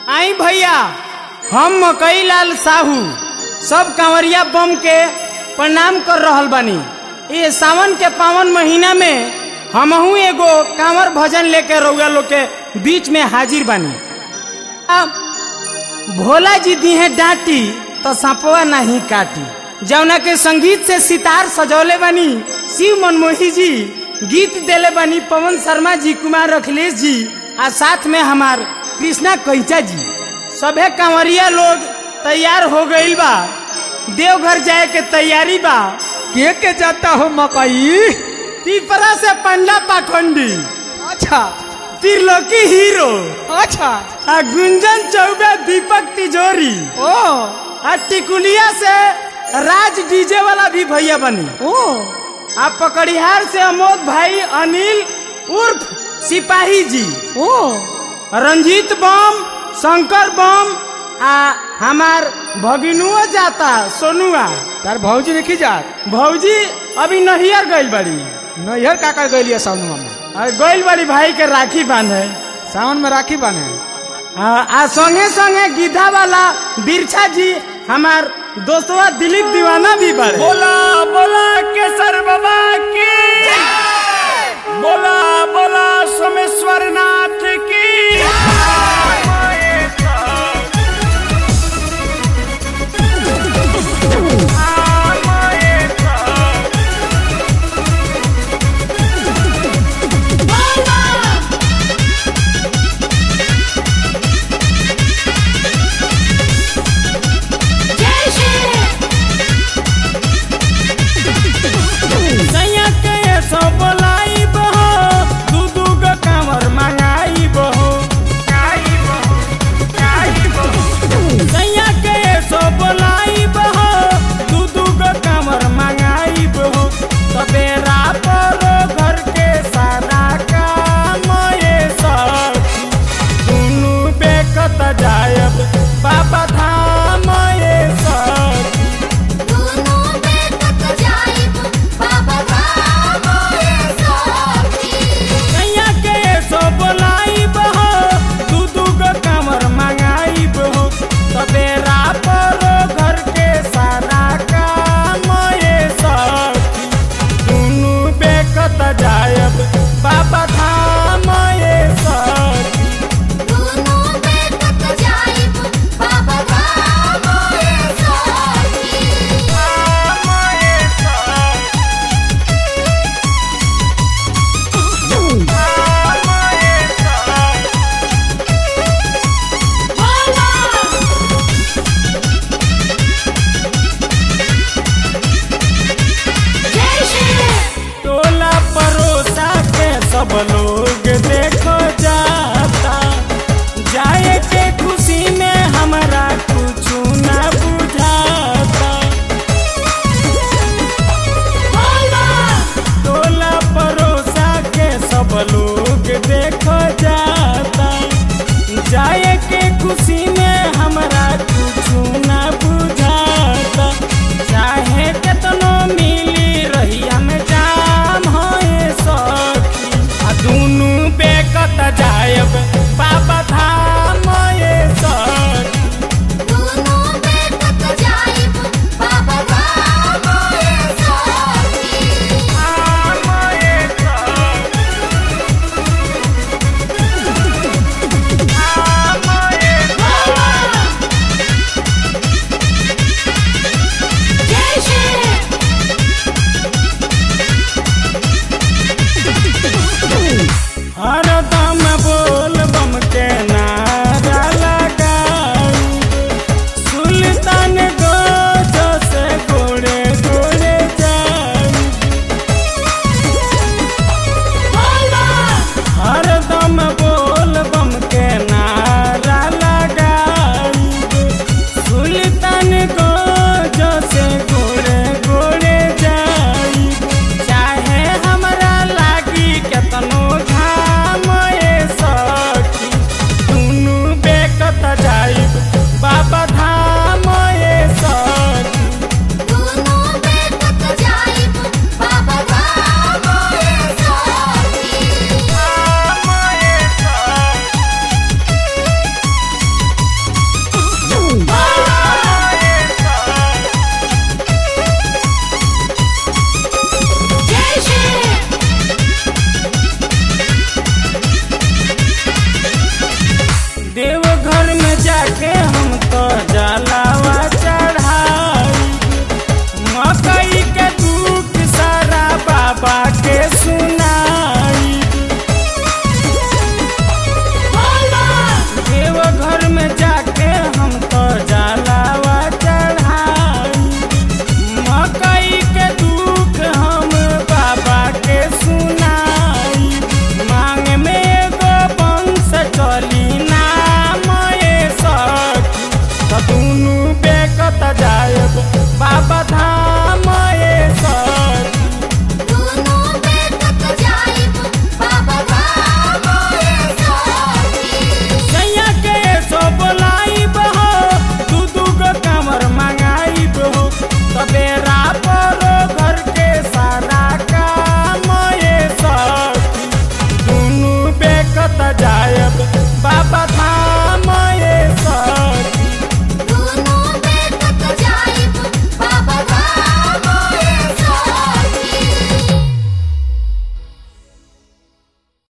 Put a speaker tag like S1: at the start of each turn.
S1: आई भैया हम मकई लाल साहू सब कांवरिया बम के प्रणाम कर रहल बानी ये सावन के पावन महीना में हमहू एगो कांवर भजन लेके रउआ लोग के बीच में हाजिर बानी अब भोला जी दी है डांटी तो सांपवा नहीं काटी जौना के संगीत से सितार सजौले बनी शिव मनमोही जी गीत देले बनी पवन शर्मा जी कुमार अखिलेश जी आ साथ में हमार कृष्णा कैचा जी सभे कांवरिया लोग तैयार हो गईल बा देवघर जाए के तैयारी बा
S2: के के जाता हो मकई
S1: तिपरा से पंडा पाखंडी
S2: अच्छा
S1: त्रिलोकी हीरो
S2: अच्छा
S1: आ गुंजन चौबे दीपक तिजोरी
S2: ओ
S1: आ टिकुलिया से राज डीजे वाला भी भैया बनी
S2: ओ
S1: आ पकड़िहार से अमोद भाई अनिल उर्फ सिपाही जी
S2: ओ
S1: रंजीत बम शंकर बम आ हमार भगिनुओ जाता सोनुआ
S2: तार भौजी देखी जात
S1: भौजी अभी नहियर गइल बड़ी
S2: नैहर का कर गई सावन में
S1: आ गइल बड़ी भाई के राखी बांधे
S2: सावन में राखी बने
S1: आ, आ संगे संगे गिधा वाला बिरछा जी हमार दोस्तवा दिलीप दीवाना भी बड़े
S3: बोला बोला केसर बाबा की बोला बोला सोमेश्वर नाथ की
S1: सैया के सो बोलाइब हो दू दू गो कांवर मंगाइब हो सैया के सो बोलाइब हो दू दू गो कांवर मंगाइब हो सवेरा पर घर के सारा काम ये सखी दुनू बेकत जायब बाबा धाम ये सखी कैया के सो बोलाइब हो दू दू गो कमर मंगाइब हो सवेरा पर घर के सारा काम ये सखी दुनू बेकत जायब बाबा धाम ये सखी टोला परोसा के सब लोग देखो जाता जाए के खुशी में हमरा कुछ ना बुझाता टोला परोसा के सब लोग देखो जाता जाए के खुशी में हमरा कुछ ना बुझाता चाहे केतनो मिली रही हम जाम होए सखी आ दुनू बेकत जायब बाबा धाम ये सखी
S3: Bye.
S1: बाबा